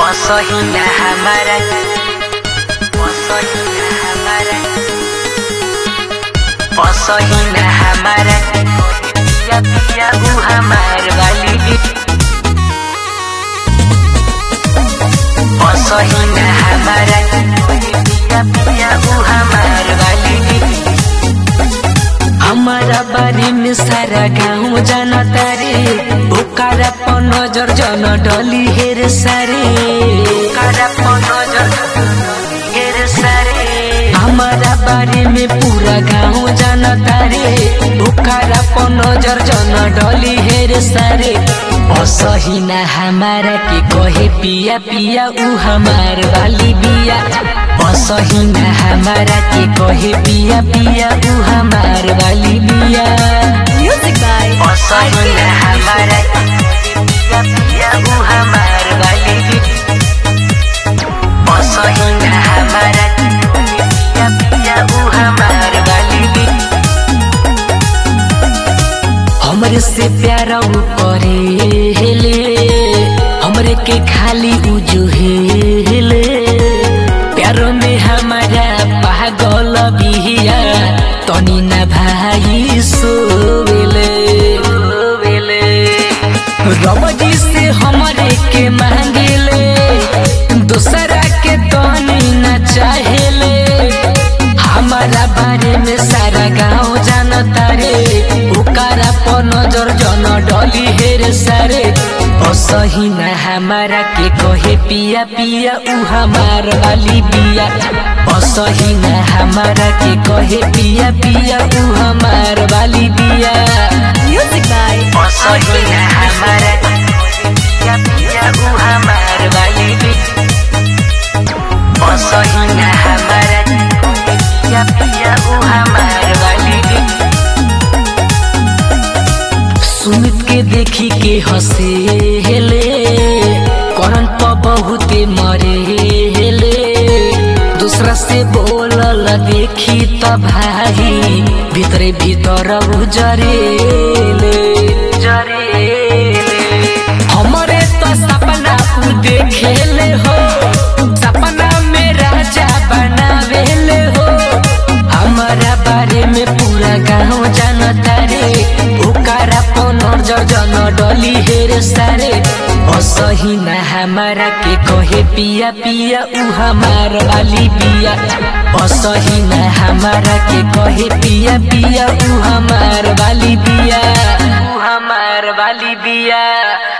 पसहिना हमारा पसहिना हमारा पसहिना हमारा पिया पिया ऊ हमार वाली भी पसहिना हमारा पिया पिया ऊ हमार वाली भी हमारा बारे में सारा गाँव जानता रे ओकरा पर नजर जन डली हेर सारे ओकरा पर नजर हेर सारे हमारा बारे में पूरा गाँव जानता रे ओकरा पर नजर जन डली हेर सारे असही ना हमारा के कहे पिया पिया ऊ हमार वाली बिया असही ना हमारा के कहे पिया पिया ऊ हमार वाली बिया Music by असही ना हमारा के कहे पिया पिया ऊ हमार वाली बिया असही ना हमारा के कहे पिया पिया ऊ हमार वाली बिया हमरे से प्यारा ऊ करे हेले हमरे के खाली ऊ जो हेले प्यारो में हमारा पागल बिहिया तनी ना भाई सोवेले सोवेले रमजी से हमरे के मांगेले दूसरा के तनी ना चाहेले हमारा बारे में सारा गाँव जानता रे ओकरा पर नजर जन डली हेर सारे असही ना हमारा के कहे पिया पिया ऊ हमार वाली बिया असही ना हमारा के कहे पिया पिया ऊ हमार वाली बिया Music by असही ना हमारा के कहे पिया पिया ऊ हमार वाली बिया असही ना हमारा के कहे पिया पिया ऊ हमार वाली बिया सुमित के देखी के हंसे हेले करन प बहुते मरे हेले दूसरा से बोलल देखी त भाई भीतरे भीतर जरेले जरेले हमरे तो सपना उ देखेले हो सपना में राजा बनावेले हो हमारा बारे में पूरा गाँव जानता रे ओकरा पर नजर जन डली हेर सारे असही ना हमारा के कहे पिया पिया ऊ हमार वाली बिया असही ना हमारा के कहे पिया पिया ऊ हमार वाली बिया ऊ हमार वाली बिया